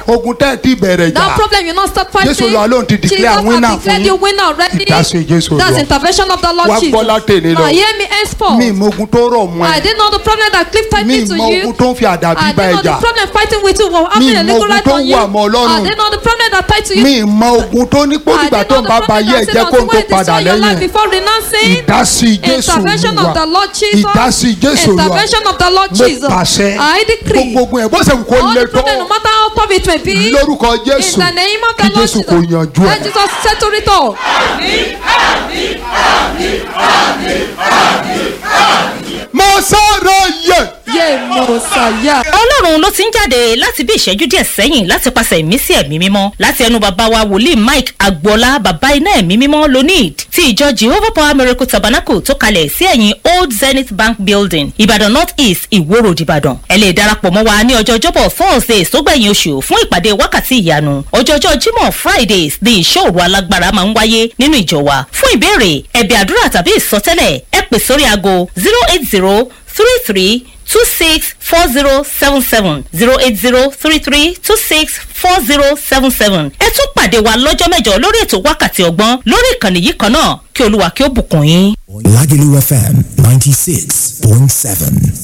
ogun tẹ́ ẹ ti bẹ̀rẹ̀ jà That problem you not start fighting. Jésù Olúwa lóun ti declare Jesus winner has declared fún you winner already. Ìdásí Jésù That's Olúwa. intervention of the Lord Wá Jesus. gbọ́ látẹ̀lé lọ. Now hear me henceforth. mi mọ ogun tó rọ̀ mọ́ I ẹ didn't know the problem that cliff tied mi me to mọ you. ogun tó ń fi àdàbí I bá ẹ didn't know jà the problem fighting with you was having Mi a mọ legal ogun right tó on you. wà mọ́ Ọlọ́run. I didn't know the problem that tied to you. mi mọ ogun tó ní I pọ́nìgbà didn't tó know ń the bá ba problem ayé ẹ that jẹ́ said kó until ń tó when padà destroy your life lẹ́yìn before renouncing. ìdásí Jésù Intervention of the Olúwa Lord Jesus. ìdásí Jésù Olúwa Intervention of the Lord mo Jesus. pàṣẹ I decree. gbogbo ogun ẹ̀ bó ṣe wù kó All le the tó problem, no matter how tough it may be. lórúkọ In Jésù the name of kí the Lord Jésù Jesus. kò yanjú Let ẹ̀. Jesus settle it all. mo sọ̀rọ̀ yẹ. Yé Mọ̀sáyà. ọlọ́run ló ti ń jáde láti bí ìṣẹ́jú díẹ̀ sẹ́yìn láti pàṣẹ ìmísí ẹ̀mí mímọ́ láti ẹnu bàbá wa wòlíì mike agboola bàbá iná ẹ̀mí mímọ́ lonid ti ìjọ jehovah power miracle tabernacle tó kalẹ̀ sí ẹ̀yìn old zenith bank building ìbàdàn north east ìwó road ìbàdàn ẹ lè darapọ̀ mọ́ wa ní ọjọ́ ọjọ́bọ̀ thursdays tó gbẹ̀yìn oṣù fún ìpàdé wákàtí ìyanu ọjọ́jọ́ jímọ̀ fridays ni ìṣòro alágbára máa ń wáyé nínú ìjọ wa fún ìbéèrè ẹ̀bẹ̀ àdúrà tàbí ìsọtẹ́lẹ̀ ẹ pè sórí aago zero eight zero three three two six four zero seven seven zero eight zero three three two six four zero seven seven. ẹ tún pàdé wa lọ́jọ́ mẹ́jọ lórí ètò wákàtí ọgbọ́n lórí ìkànnì yìí kan náà kí olúwa kí ó bùkún yín. Lagelu FM 96.7.